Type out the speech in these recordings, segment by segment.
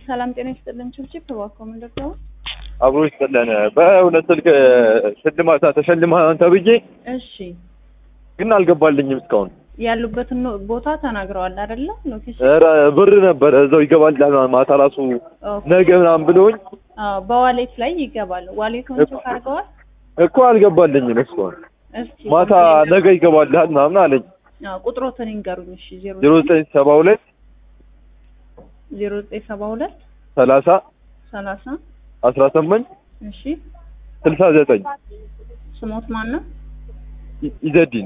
ሰላም ጤና ይስጥልን። ችብችብ እባክዎ ምንድን ነው? አብሮ ይስጥልን። በእውነት ስልክ ሽልማት ተሸልመሃል ተብዬ እሺ ግን አልገባልኝም እስካሁን። ያሉበትን ኖ- ቦታ ተናግረዋል አይደለ? ሎኬሽን ኧረ ብር ነበረ እዛው ይገባል ማታ ራሱ ኦኬ። ነገ ምናምን ብለውኝ አዎ፣ በዋሌት ላይ ይገባል። ዋሌቱን እኮ- ቼክ አድርገዋል? እኮ አልገባልኝም እስካሁን። እስኪ ማታ ነገ ይገባልሃል ምናምን አለኝ። አዎ፣ ቁጥሮትን ይንገሩኝ። እሺ ዜሮ ዜሮ ዘጠኝ ሰባ ሁለት ዜሮ ዘጠኝ ሰባ ሁለት ሰላሳ ሰላሳ አስራ ስምንት እሺ ስልሳ ዘጠኝ ስሞት ማን ነው? ኢ- ኢዘዲን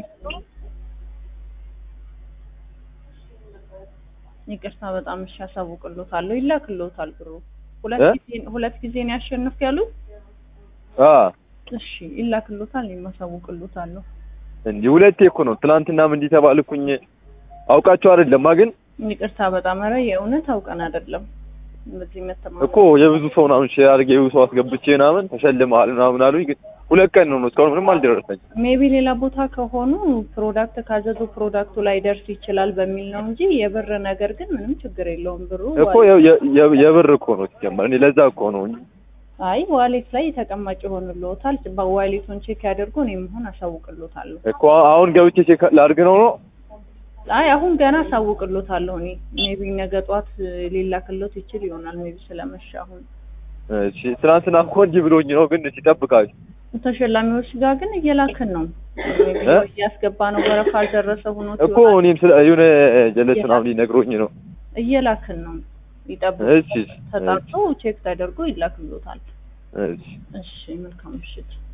ይቅርታ በጣም እሺ፣ ያሳውቅሎታለሁ። ይላክሎታል ብሩ። ሁለት እ? ጊዜ ሁለት ጊዜ ነው ያሸንፍ ያሉት። አ እሺ ይላክሎታል፣ የማሳውቅሎታለሁ። እንዲህ ሁለቴ እኮ ነው። ትናንትናም እንዲህ ተባልኩኝ። አውቃቸው አይደለማ ግን ይቅርታ በጣም ኧረ የእውነት አውቀን አይደለም በዚህ መተማ እኮ የብዙ ሰው ምናምን ሼር አድርጌ የብዙ ሰው አስገብቼ ምናምን ተሸልመሃል ምናምን አሉኝ። ግን ሁለት ቀን ነው እስካሁን ምንም አልደረሰኝ። ሜቢ ሌላ ቦታ ከሆኑ ፕሮዳክት ካዘዙ ፕሮዳክቱ ላይ ደርስ ይችላል በሚል ነው እንጂ የብር ነገር ግን ምንም ችግር የለውም። ብሩ እኮ የ- የ- የ- የብር እኮ ነው ሲጀመር። እኔ ለዛ እኮ ነው እንጂ አይ ዋሌት ላይ ተቀማጭ ይሆንልዎታል። በዋሌቱን ቼክ ያደርጉ እኔ መሆን አሳውቅሎታለሁ። እኮ አሁን ገብቼ ቼክ ላድርግ ነው ነው አይ አሁን ገና አሳውቅሎታለሁ እኔ ሜቢ ነገ ጧት ሊላክሎት ይችል ይሆናል ሜቢ ስለመሸ አሁን እሺ። ትናንትና እኮ እንዲህ ብሎኝ ነው ግን ሲጠብቃል ተሸላሚዎች ጋር ግን እየላክን ነው ሜቢ እ? እያስገባ ነው ወረፋ አልደረሰ ሆኖ እኮ እኔም ስለ የሆነ ጀለስ ምናምን ሊነግሮኝ ነው። እየላክን ነው ይጠብቁ እሺ ተጣርቶ ቼክ ተደርጎ ይላክሎታል እሺ እሺ መልካም ምሽት